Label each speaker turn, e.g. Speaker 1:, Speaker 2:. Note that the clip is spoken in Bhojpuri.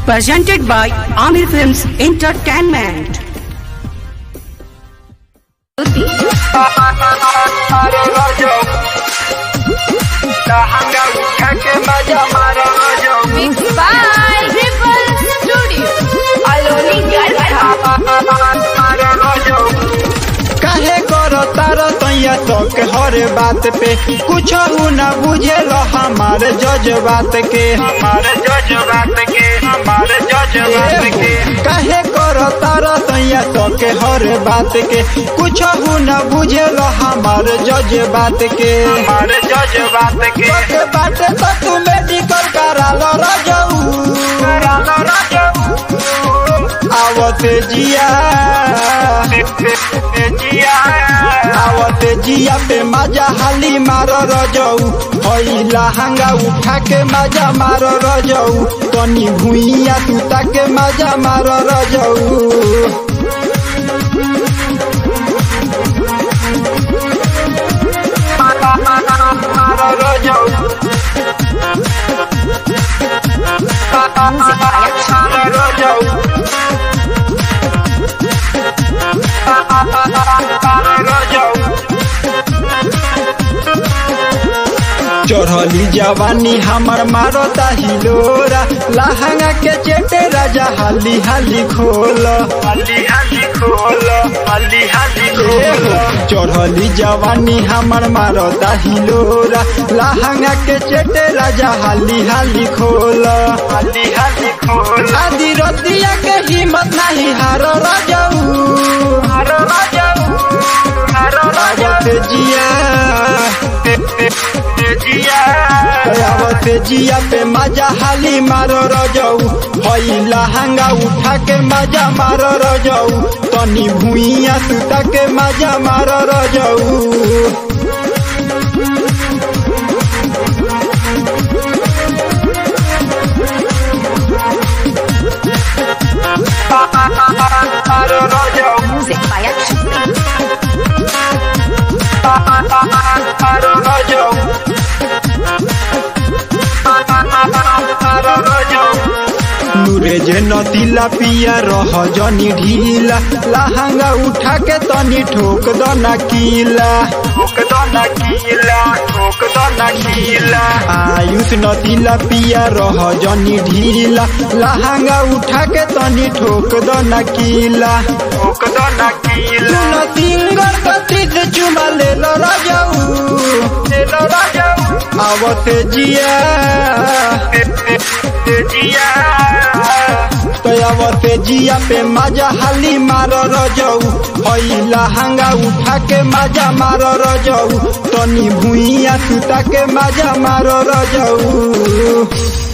Speaker 1: presented by Amir Films Entertainment.
Speaker 2: मारो रोजो लहंगा उठा के मजा मारो रोजो
Speaker 3: Mixed by Ripple Studio. Aloni Garcha.
Speaker 2: मारो रोजो
Speaker 4: काहे करो तारो तैया तक हर बात पे कुछ न बुझे लो हमारे जज बात के
Speaker 2: हमारे जज्बात के हमारे जज्बात के
Speaker 4: काहे करो तारो तैया तक हर बात के कुछ न बुझे लो हमारे जज बात के
Speaker 2: हमारे जज्बात के
Speaker 4: के बात तो तू मेडिकल करा लो रजऊ
Speaker 2: करा लो रोजो
Speaker 4: आवते जिया
Speaker 2: जिया
Speaker 4: आवते जिया पे मजा हाली मारो रजऊ हई लहंगा उठा के मजा मारो रजऊ तनी भुइया तू ताके मजा मारो रजऊ
Speaker 2: मारो रोजो मारो रोजो मारो रोजो
Speaker 4: चढ़ली जवानी हमर मारो हिलोरा लहंगा के चेटे राजा हाली हाली खोल
Speaker 2: हल्ली हल्ली खोल हल्ली हल्ली खोल
Speaker 4: चढ़ली जवानी हमर मारो हिलोरा लहंगा के चेटे राजा हाली हाली खोल
Speaker 2: हल्ली हल्ली खोल
Speaker 4: आदि रतिया के हिम्मत नहीं हारो रजऊ
Speaker 2: मारो रोजो मारो रोजो
Speaker 4: आवत जिया
Speaker 2: जिया
Speaker 4: आवत जिया पे मजा हाली मारो रजऊ हई लहंगा उठा के मजा मारो रजऊ तनी भुइया सुता के मजा मारो रजऊ
Speaker 2: मारो रोजो
Speaker 3: Music by Action.
Speaker 2: मारो रोजो मारो रोजो
Speaker 4: नूरे जे नतीला पिया रह जनी ढीला लहंगा उठा के तनी ठोक दो ना कीला
Speaker 2: ठोक दो न कीला ठोक दो न कीला
Speaker 4: आयुष नतीला पिया रह जनी ढीला लहंगा उठा के तनी ठोक दो ना कीला
Speaker 2: ठोक दो न कीला
Speaker 4: सुन तिंगर कथी से चुमा ले लो राजाऊ
Speaker 2: तेलो राजो
Speaker 4: आवत जिया
Speaker 2: जिया
Speaker 4: तो आवत जिया पे मजा हाली मारो रजऊ हई लहंगा उठा के मजा मारो रजऊ तनी भुइया सुता के मजा मारो रजऊ